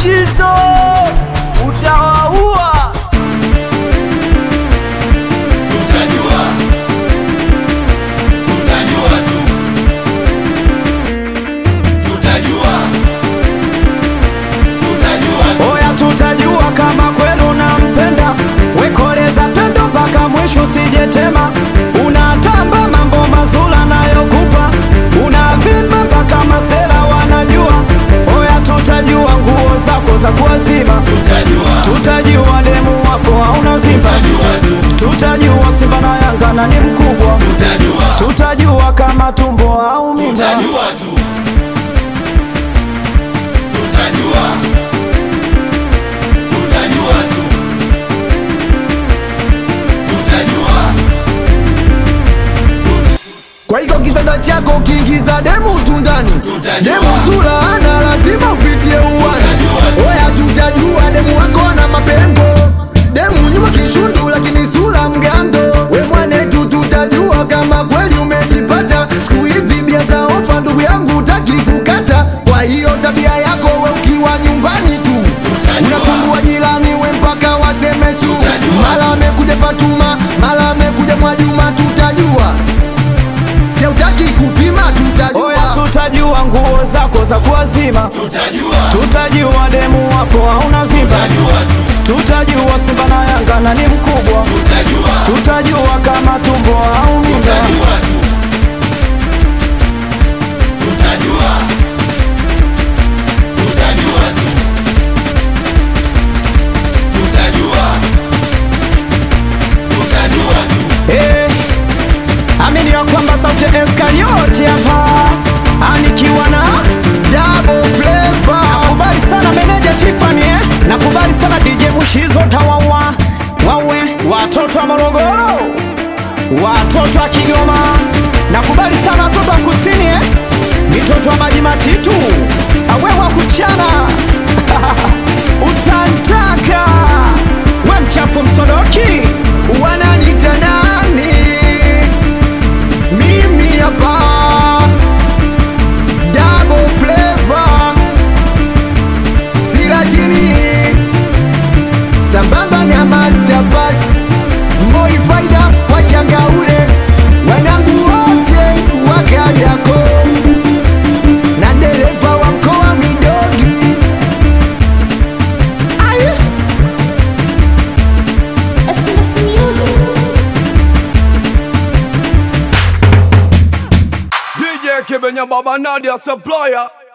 Mushizo utawaua. Tutajua, tutajua tu, tutajua, tutajua tu. Oya, tutajua kama kweli unampenda, wekoleza pendo mpaka mwisho, usijetema. Unatamba mambo mazuri anayokupa, unavimba mpaka masela wanajua. Oya, tutajua nguo zako za kuwazima, Tutajua, tutajua demu wako hauna vimba, tutajua tu, tutajua Simba na Yanga nani mkubwa, tutajua, tutajua kama tumbo au mimba. tutajua tu, tutajua, tutajua tu, tutajua. Kwa hiyo kitanda chako kiingiza demu tundani, Tutajua. demu sura ana lazima upitie uwani. Tutajua. Oya, tutajua demu wako ana mapengo, demu nyuma kishundu, lakini sura mgando. We mwanetu, tutajua kama kweli umejipata. Siku hizi bia za ofa, ndugu yangu, utaki kukata. Kwa hiyo tabia yako we ukiwa nyumbani tu Tutajua. unasumbua jirani, we mpaka waseme su. Tutajua. Mara amekuja Fatuma, mara amekuja Mwajuma, tutajua Si utaki kupima Oya, tutajua tutajua nguo zako za kuwazima, Tutajua, tutajua demu wako hauna vimba, tutajua tu, tutajua Simba na Yanga nani mkubwa, tutajua, tutajua kama tumbo au mimba. tutajua tu, tutajua, tutajua tu, tutajua, tutajua tu. Eh, amini ya kwamba sauti ya Eskarioti hapa anikiwa na Double flavor nakubali sana meneja Tiffany eh? nakubali sana DJ Mushizo tawawa wawe watoto wa Morogoro, watoto wa Kigoma, nakubali sana watoto wa kusini eh? mitoto wa maji matitu awe wa kuchana utantaka we mchafu msodoki wananita nani? Mimi hapa Double flavor Sila chini Sambamba na Master Pass Moi faida wachanga ule Wanangu wote wakaliako Na dereva wa mkoa midogi Aye. Christmas music. DJ Kibenya Baba Nadia Supplier